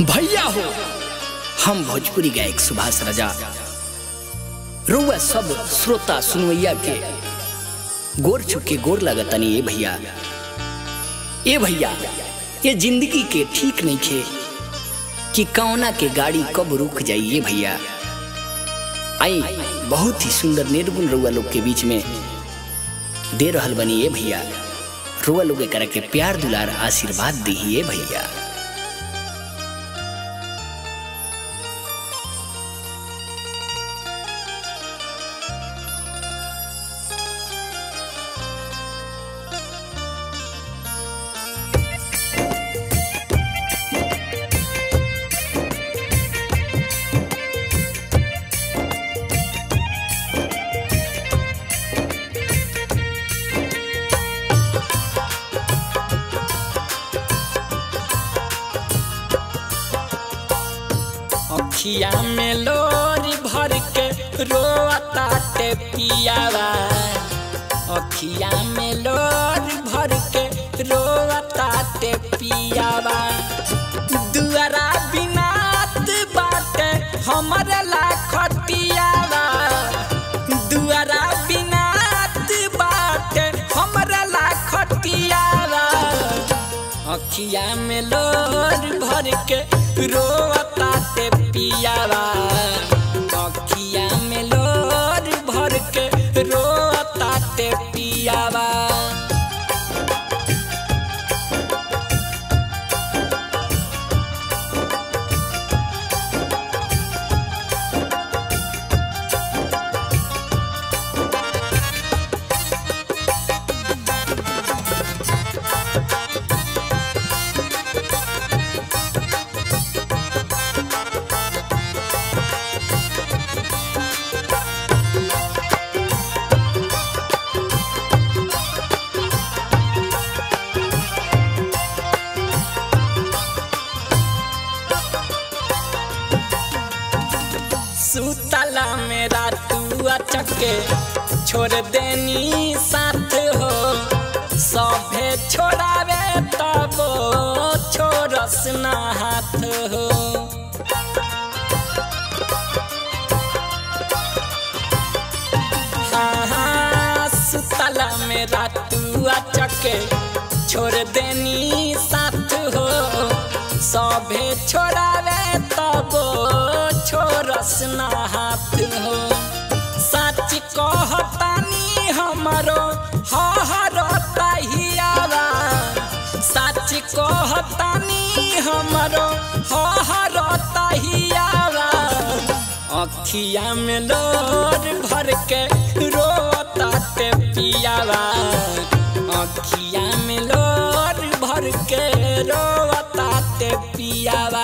भैया हो हम भोजपुरी गायक सुभाष राजा रुआ सब श्रोता सुनवैया के गोर छुके गोर लगतनी ए भैया ए भैया ये जिंदगी के ठीक नहीं खे कि कौना के गाड़ी कब रुक जाइए भैया आई बहुत ही सुंदर निर्गुण रुआ लोग के बीच में दे रहल बनी ए भैया रुआ लोग करा के प्यार दुलार आशीर्वाद दी भैया अखिया में लोरी भर के रोता ते पियावा अखिया में लोरी भर के रोता ते पियावा दुआरा बिनात बाटे हमरे लाखटियावा दुआरा बिनात बाटे हमरे लाखटियावा अखिया में लोर भर के रोता ते पियावा अखिया में लोर भर के रोता ते पियावा सुतला मेरा तू अचके छोड़ देनी साथ हो सभे छोड़ावे तब छोड़स ना हाथ हो हाँ हाँ सुतला मेरा तू अचके छोड़ देनी साथ हो सभे छोड़ावे तब छोरस ना हाथ हो सच कहतानी हमारो हरो तहियावा सच कहतानी हमारो हरो तहियावा अखिया में लोर भर के रोता ते पियावा अखिया में लोर भर के रोता ते पियावा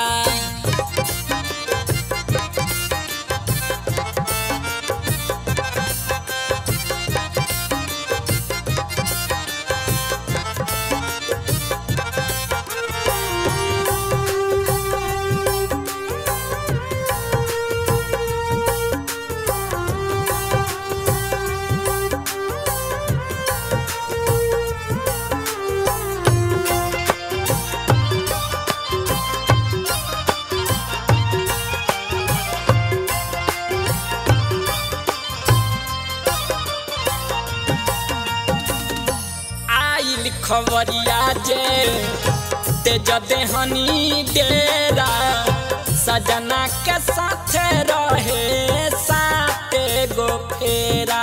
आइल खबरिया जे तेज देहनी डेरा सजना के साथ रहे साते गो फेरा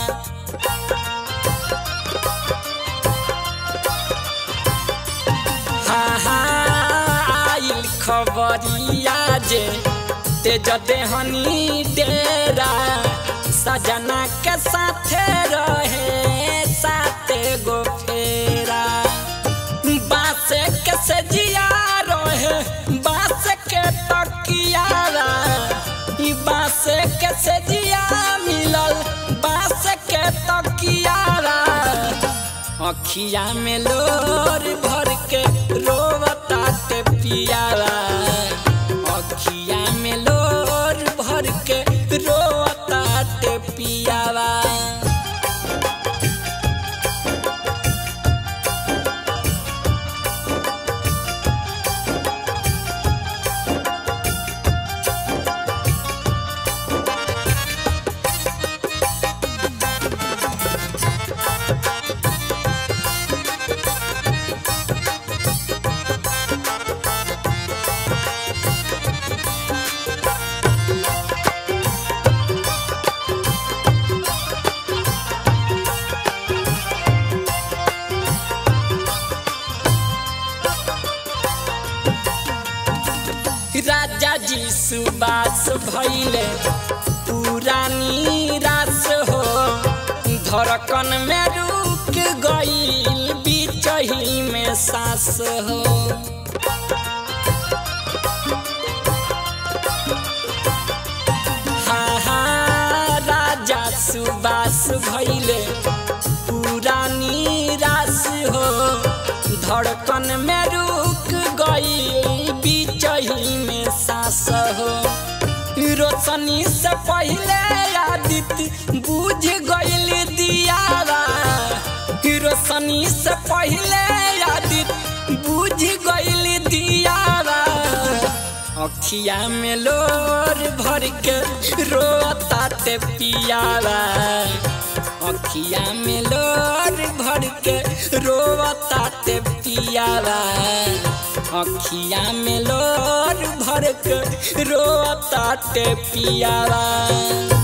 हाँ हाँ आइल खबरिया जे तेज देहनी डेरा सजना के साथ रहे साते गो फेरा बास के से जिया रहे बास के तकियारा ई बास के से जिया मिलल बास के तकियारा अखिया में लोर भर के रोवता ते पियारा अखिया में लोर भर के रोवता ते पियावा राजा जी सुबास भैले पुरानी रास हो धड़कन में रुक गईल बिचही में सांस हो हाँ हाँ राजा सुबास भैले पुरानी रास हो धड़कन में रुक गई बिचही में सांस हो रोशनी से पहले आदित्य बुझ गईल दियारा रोशनी से पहले आदित्य बुझ गईल दियारा अखिया में लोर भर के रोताते पियावा अखिया में लोर भर के रोताते पियावा अखिया में लोर भर के रोताते पियावा